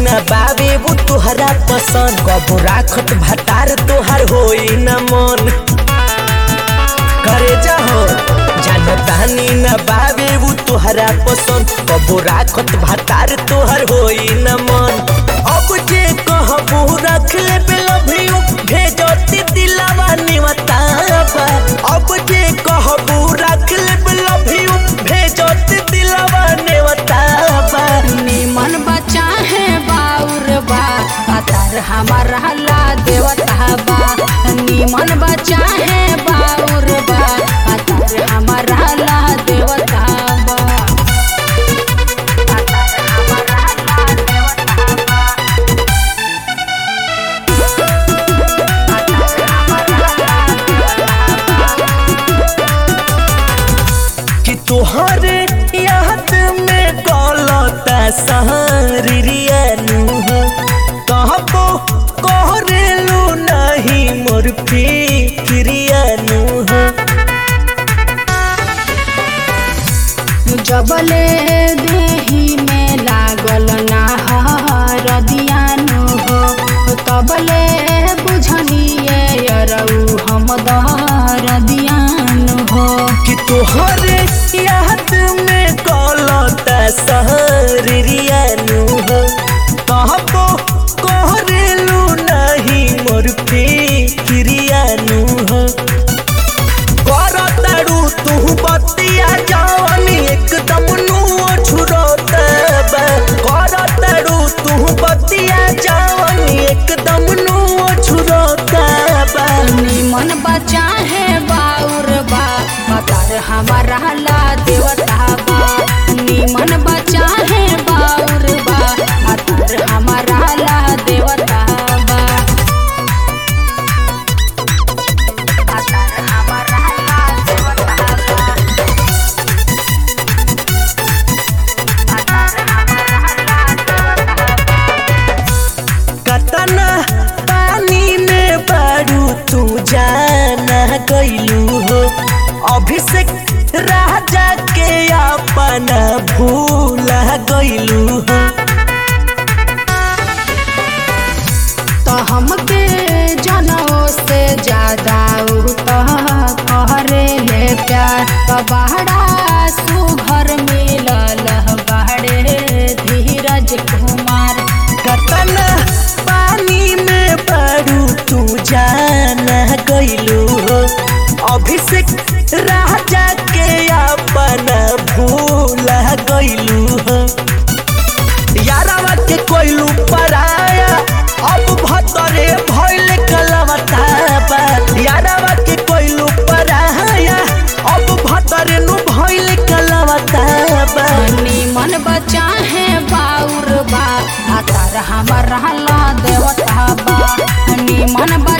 न बाबे वो तोहरा पसंद कबो राखत भतार तोहर होई न मन करे जाहो जानतानी न बाबे वो तोहरा पसंद कबो राखत भतार तोहर होई न मन अब जे कहबो रख ले बेलभियो भेजती दिलावा निवताबा अब जे कहबो रख ले बेलभियो भेजती दिलावा निवताबा निमन बचा है बाउर बा अतर हमारा ला देवता बा निमन बचा है बाउर बा अतर हमारा ला देवता बा अतर हमारा ला देवता बा अतर हमारा ला देवता बा कि तोहरे याद में गलता सहरियानु हो कहबो कहरेलू नहीं मोर फिक्रियानु हो जबले देही में लागल ना हरदियानु हो तबले बुझनिए यरऊ हम दरदियानु हो कि तोहरे याद में गलता सहरियानु हो कहबो कहरेलू नहीं मोर फिक्रियानु हो करतारू तू बतिया जवानी एकदम नुओ छुरोतबा करतारू तू बतिया जवानी एकदम नुओ छुरोतबा निमन बचा है बाउर बा अतर हमारा ला देवता बा निमन बचा है बाउर बा अतर हमारा ला देवता बा अतर हमारा ला देवता बा अतर हमारा ला देवता बा कतना पानी में बारू तू जाना गईलू हो अभिषेक राजा के अपना भूला गईलू हो तो हमके जनों से ज्यादा उ तो कहरे ले प्यार तो बहरा सुघर मिलल बहरे धीरज कुमार कतना पानी में बारू तू जाना गईलू हो अभिषेक राजा के अपना भूला गईलू हो यारावा के कोइलू पराया अब भतरे भइल कलवताबा यारावा के कोइलू पराया अब भतरे नु भइल कलवताबा निमन बचा है बाउर बा अतर हमारा ला देवता बा निमन बचा